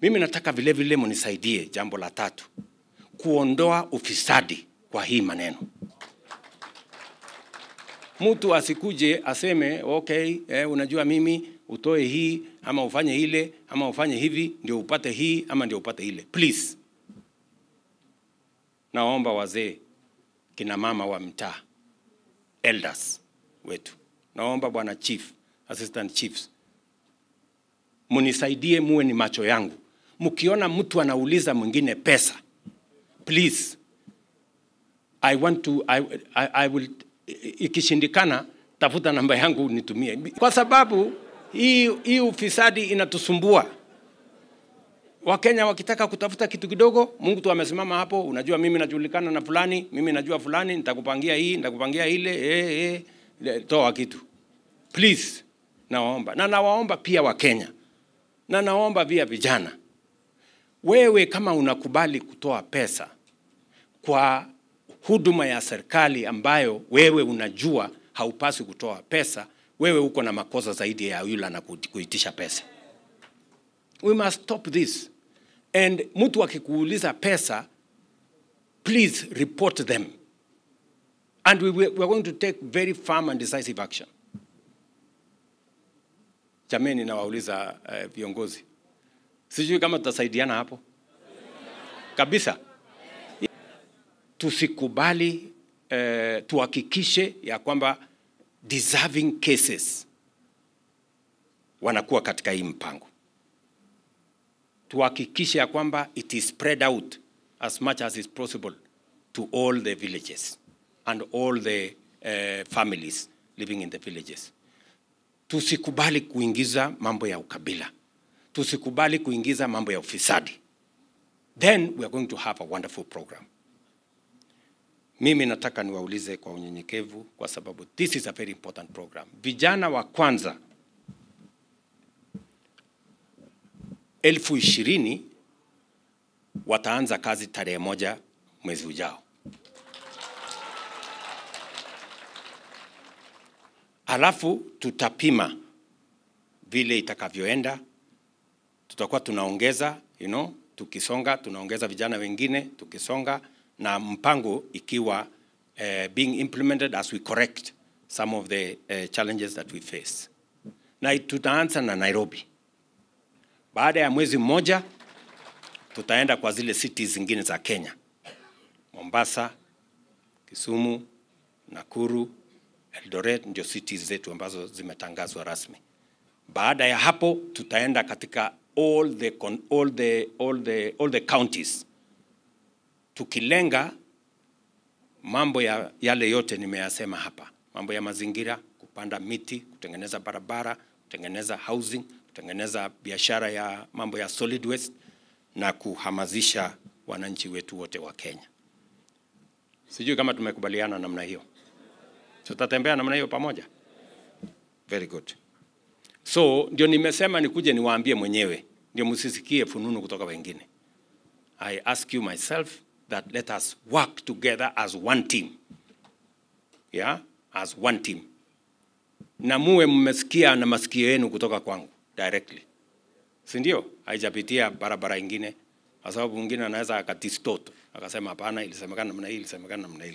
Mimi nataka vile vile mnisaidie jambo la tatu, kuondoa ufisadi kwa hii maneno. Mtu asikuje aseme okay, eh, unajua mimi utoe hii ama ufanye ile ama ufanye hivi ndio upate hii ama ndio upate ile. Please, naomba wazee, kina mama wa mtaa, elders wetu, naomba bwana chief, assistant chiefs, munisaidie, muwe ni macho yangu. Mkiona mtu anauliza mwingine pesa, please I want to I, I, I will ikishindikana tafuta namba yangu nitumie, kwa sababu hii hii ufisadi inatusumbua. Wakenya wakitaka kutafuta kitu kidogo, Mungu tu amesimama hapo, unajua mimi najulikana na fulani, mimi najua fulani, nitakupangia hii, nitakupangia ile, eh, eh, toa kitu please. Nawaomba na nawaomba pia Wakenya na nawaomba pia vijana, wewe kama unakubali kutoa pesa kwa huduma ya serikali ambayo wewe unajua haupaswi kutoa pesa, wewe uko na makosa zaidi ya yule na kuitisha pesa. We must stop this. And mtu akikuuliza pesa, please report them. And we, we are going to take very firm and decisive action. Jameni, nawauliza uh, viongozi, sijui kama tutasaidiana hapo kabisa tusikubali eh, tuhakikishe ya kwamba deserving cases wanakuwa katika hii mpango. Tuhakikishe ya kwamba it is spread out as much as is possible to all the villages and all the uh, families living in the villages. Tusikubali kuingiza mambo ya ukabila, tusikubali kuingiza mambo ya ufisadi. Then we are going to have a wonderful program. Mimi nataka niwaulize kwa unyenyekevu, kwa sababu this is a very important program. Vijana wa kwanza elfu ishirini wataanza kazi tarehe moja mwezi ujao. Alafu tutapima vile itakavyoenda, tutakuwa tunaongeza you know, tukisonga tunaongeza vijana wengine tukisonga na mpango ikiwa uh, being implemented as we correct some of the uh, challenges that we face. Na tutaanza na Nairobi. Baada ya mwezi mmoja tutaenda kwa zile cities zingine za Kenya, Mombasa, Kisumu, Nakuru, Eldoret ndio cities zetu ambazo zimetangazwa rasmi. Baada ya hapo tutaenda katika all the, all the, all the, all the counties tukilenga mambo ya yale yote nimeyasema hapa, mambo ya mazingira, kupanda miti, kutengeneza barabara, kutengeneza housing, kutengeneza biashara ya mambo ya solid waste na kuhamasisha wananchi wetu wote wa Kenya. Sijui kama tumekubaliana namna hiyo, tutatembea namna hiyo pamoja. Very good. So ndio nimesema nikuje niwaambie mwenyewe, ndio msisikie fununu kutoka wengine. I ask you myself that let us work together as one team. Yeah? As one team. Na muwe mmesikia na masikio yenu kutoka kwangu directly. Si ndio? Haijapitia barabara ingine kwa sababu mwingine anaweza akadistort akasema hapana, ilisemekana namna hii, ilisemekana namna hii.